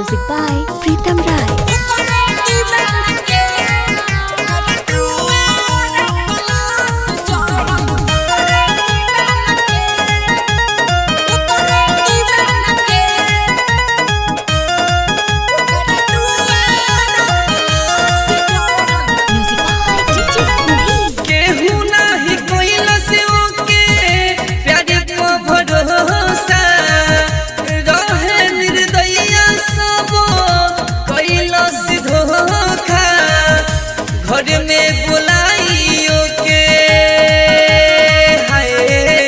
Music by Pritam Rai. Music by DJ Sunil. केहू नाही कोइला से ओके प्यारे को भरोसा रहे निर्दयिया सब कोइला से धोखा घर में बुलाइयो के हाय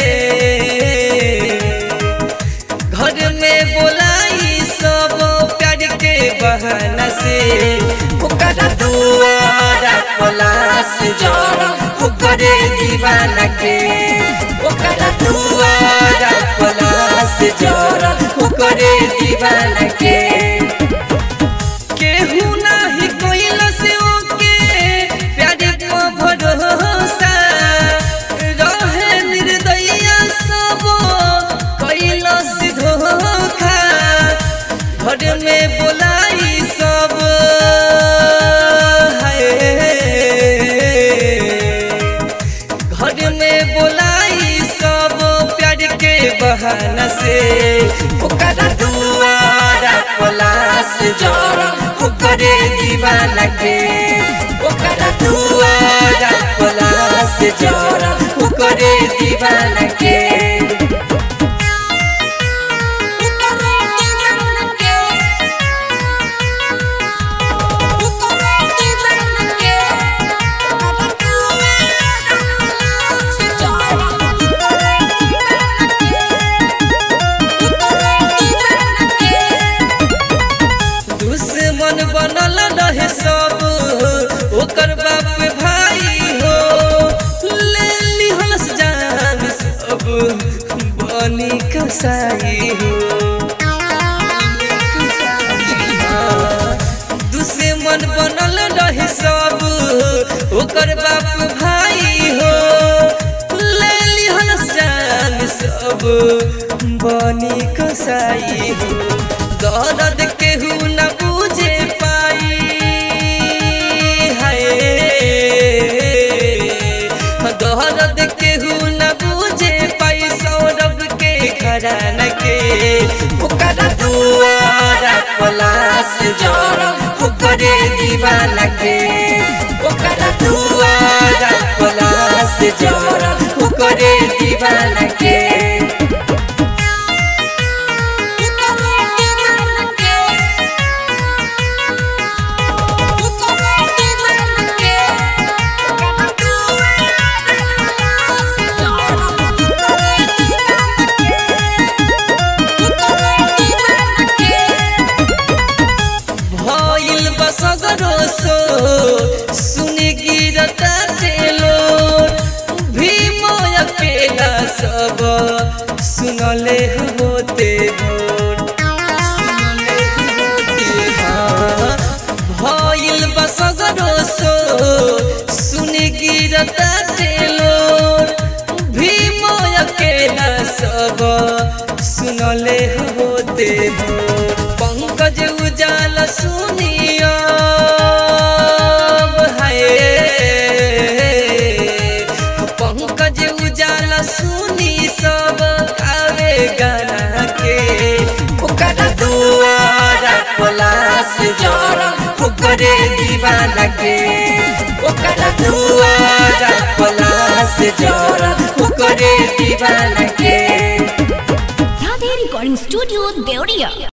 घर में बोलाई सब प्यार के बहाना से ओकरा दुआरा पलास जरा ओकरे दीवाना के ओकरा दुआरा पलास जरा ओकरे दीवाना के केहू नाही कोइला से ओके प्यारे को भरोसा रहे निर्दयिया सब कोइला से धोखा घर में बोलाई सब हाय घर में बोलाई सब प्यार के बहाना से ओकरा दुआरा पलास जरा ओकरे दीवाना के ओकरा दुआरा पलास जरा ओकरे दीवाना के दुश्मन बनल रहे सब ओकर बाप भाई हो ले लिहलस जान सब बनी कसाई हो दुश्मन बनल रहे सब ओकर बाप भाई हो ले लिहलस जान सब बनी कसाई हो दर्द केहू न बुझे पाई हाय दर्द केहू न बुझे पाई सौरभ के घरान के ओकरा दुआरा पलास जरा ओकरे दीवाना के ओकरा दुआरा पलास जरा ओकरे दीवाना के भइल बसगरो सो सुनि गिरता टेलो भीम अकेला सब सुनले होते भोर सुनले होते हाँ। भइल बसगरो सो सुनि गिरता टेलो भीम अकेला सब सुनले होते भोर पंकज उजाल सुनिया हाय पंकज उजाल सुनी सब गावे गाना के ओकरा दुआरा पलास जरा ओकरे दीवाना के ओकरा दुआरा पलास जरा ओकरे दीवाना के Radhe Recording Studio, Deoria.